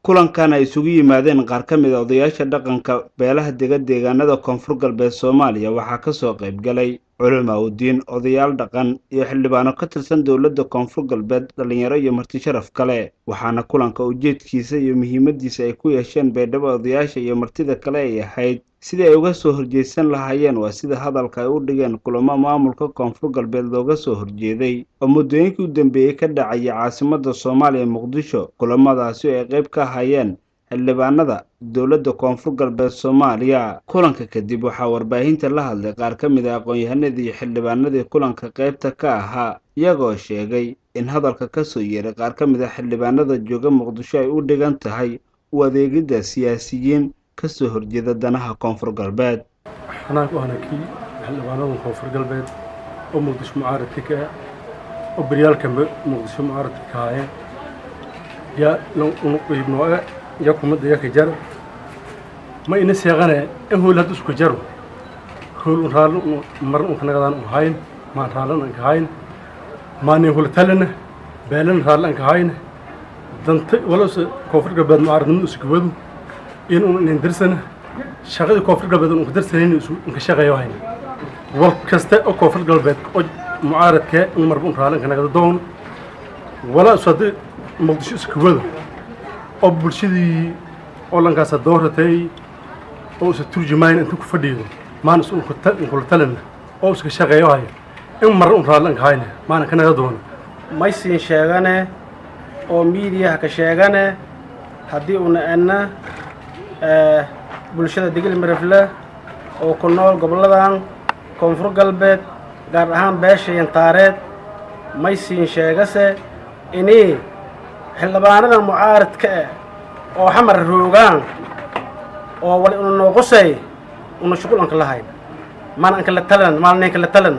kulankan ay isugu yimaadeen qaar ka mid a odayaasha dhaqanka beelaha dega deegaanada koonfur galbeed soomaaliya waxaa kasoo qayb galay culama udiin odayaal dhaqan iyo xildhibaano ka tirsan dowladda koonfur galbeed dhalinyaro iyo marti sharaf kale waxaana kulanka ujeedkiisa iyo muhiimadiisa ay ku yeesheen beedhabo odayaasha iyo martida kale ay ahayd sidii ay uga soo horjeedsan lahaayeen waa sida hadalka ay u dhigeen kulamo maamulka koonfur galbeed looga soo horjeeday oo muddooyinkii u dambeeyey ka dhacaya caasimadda soomaaliya muqdisho kulamadaasi oo ay qayb ka ahayeen xildhibaanada dowladda koonfur galbeed soomaaliya kulanka kadib waxaa warbaahinta la hadlay qaar ka mid a aqoon-yahanadii iyo xildhibaanadii kulanka qaybta ka ahaa iyagoo sheegay in hadalka kasoo yeeray qaar ka mid a xildhibaanada jooga muqdisho ay u dhigan tahay u adeegidda siyaasiyiin kasoo horjeeda danaha koonfur galbeed xanaan ku ahna kii xildhibaanada koonfur galbeed oo muqdisho mucaaradka ka ah oo beryaalka muqdisho mucaaradka ka haaya yaa unuqiibnooe ya kumada yaka jar ma ina seeqane in hool hadda isku jaro hool un raalli maran unka nagadaan un hayn maan raallan anka hayn maanin hulatalana beelana raalli anka hayn danta walose koonfur galbeed mucaaradnimada isku wadu in un inin dirsana shaqadii koonfur galbeed unka dirsanayna unka shaqeeyo hayna wal kaste oo koonfur galbeed oo mucaaradkee in marba un raalli anka nagada doon walaa isu haddii muqdisho isku wado oo bulshadii oo lankaasa dooratay oo isa turjumayn inta ku fadhiido maana is unkula talina oo iska shaqeeyo haya in marra un raalli anka hayna maana ka naga doona maysiin sheegane oo miidiyaha ka sheegane haddii una enna bulshada digil mirifle oo ku nool goboladan koonfur galbeed gaar ahaan beesha yantaareed maysiin sheegase inii xildhibaanada mucaaradka ah oo xamar roogaan oo wali una nooqusay una shuqul anka lahayn maan anka la talana maalna anka la talana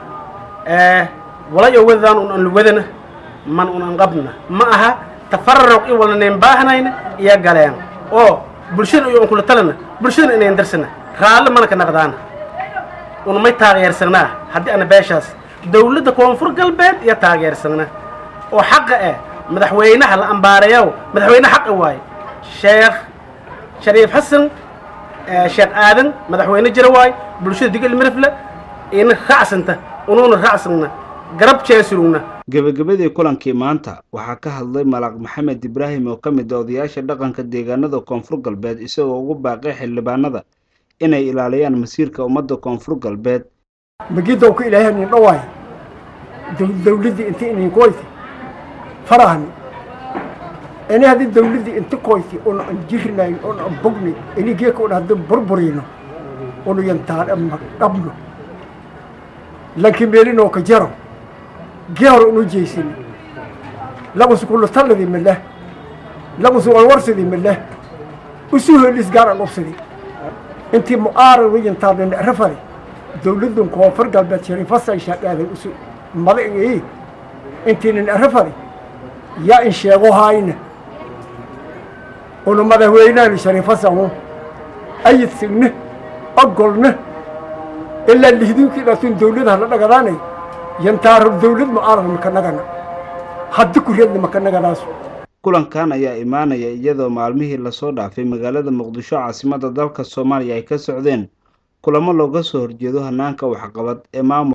walayo wadadaan un an wadana man un an qabna ma aha tafarruq i wala nayn baahnayna iyo galeen oo bulshada iyo unkula talana bulshadana inayn darsana raalli mana ka naqdaana una may taageersanaa haddii ana beeshaas dawladda koonfur galbeed iyo taageersanna oo xaqa ah madaxweynaha la ambaareeyow madaxweyne xaqa waaye sheekh shariif xasan sheekh aadan madaxweyne jira waaye bulshada digil mirifle ina raacsanta unuuna raacsanna garab jeesurugna gebagabadii kulankii maanta waxaa ka hadlay malaaq maxamed ibraahim oo ka mid a odayaasha dhaqanka deegaanada koonfur galbeed isagoo ugu baaqay xildhibaanada inay ilaaliyaan masiirka ummadda koonfur galbeed magidow ka ilaahay nin dhawaay dawladdii inta inin koyti farahani ini haddii dawladdii inta koyti una an jirnayn una an bogni ini geeka una haddii burburino una yantaan ama dhabno lanki meelinoo ka jaro geero unu jeysini lagusu kulutalladii maleh lagusu walwarsadii maleh usu helis gaar an ubsadi intii mu'aarad wayantaadin rafari dawladdan koonfur galbeed shariifasan shaadhaaday usu madaii intiinin rafari yaa in sheego hayna una madaxweynaani shariifasan ayid signa ogolna ilaa lihdinkii dhaatun dawladaha la dhagadaanay yantaaro dawlad mu'aarad maka nagana haddi kureedna maka nagadaas kulankan ayaa imaanaya iyadoo maalmihii lasoo dhaafay magaalada muqdisho caasimadda dalka soomaaliya ay ka socdeen kulamo looga soo horjeedo hanaanka waxqabad ee maamul